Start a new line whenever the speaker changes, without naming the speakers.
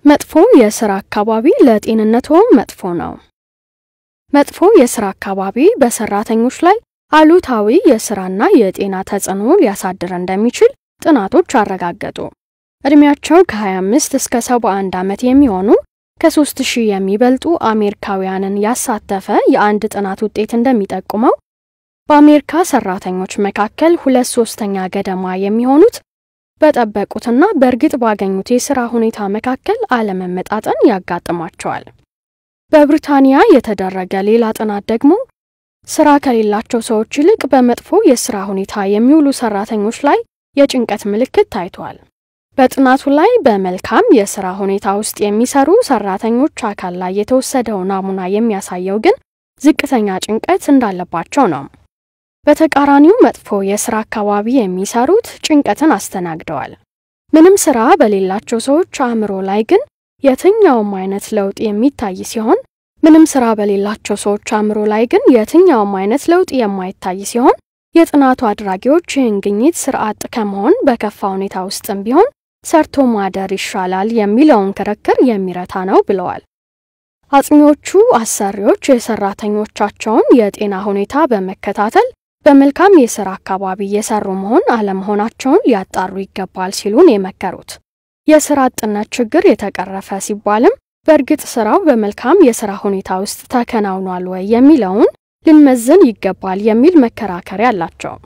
መጥፎ የስራ አካባቢ ለጤንነቶ መጥፎ ነው። መጥፎ የስራ አካባቢ በሰራተኞች ላይ አሉታዊ የስራና የጤና ተጽዕኖ ሊያሳድር እንደሚችል ጥናቶች አረጋገጡ። ዕድሜያቸው ከ25 እስከ 71 ዓመት የሚሆኑ ከ3000 የሚበልጡ አሜሪካውያንን ያሳተፈ የአንድ ጥናት ውጤት እንደሚጠቁመው በአሜሪካ ሰራተኞች መካከል ሁለት ሶስተኛ ገደማ የሚሆኑት በጠበቁትና በእርግጥ ባገኙት የሥራ ሁኔታ መካከል አለመመጣጠን ያጋጥማቸዋል። በብሪታንያ የተደረገ ሌላ ጥናት ደግሞ ስራ ከሌላቸው ሰዎች ይልቅ በመጥፎ የስራ ሁኔታ የሚውሉ ሰራተኞች ላይ የጭንቀት ምልክት ታይቷል። በጥናቱ ላይ በመልካም የስራ ሁኔታ ውስጥ የሚሰሩ ሰራተኞች አካል ላይ የተወሰደው ናሙና የሚያሳየው ግን ዝቅተኛ ጭንቀት እንዳለባቸው ነው። በተቃራኒው መጥፎ የስራ አካባቢ የሚሰሩት ጭንቀትን አስተናግደዋል። ምንም ስራ በሌላቸው ሰዎች አእምሮ ላይ ግን የትኛውም አይነት ለውጥ የሚታይ ሲሆን ምንም ስራ በሌላቸው ሰዎች አእምሮ ላይ ግን የትኛውም አይነት ለውጥ የማይታይ ሲሆን የጥናቱ አድራጊዎች ይህን ግኝት ስራ አጥ ከመሆን በከፋ ሁኔታ ውስጥም ቢሆን ሰርቶ ማደር ይሻላል የሚለውን ክርክር የሚረታ ነው ብለዋል። አጥኚዎቹ አሰሪዎች የሰራተኞቻቸውን የጤና ሁኔታ በመከታተል በመልካም የስራ አካባቢ እየሰሩ መሆን አለመሆናቸውን ሊያጣሩ ይገባል ሲሉን የመከሩት የስራ አጥነት ችግር የተቀረፈ ሲባልም በእርግጥ ስራው በመልካም የስራ ሁኔታ ውስጥ ተከናውኗል ወይ የሚለውን ልንመዝን ይገባል የሚል መከራከሪያ አላቸው።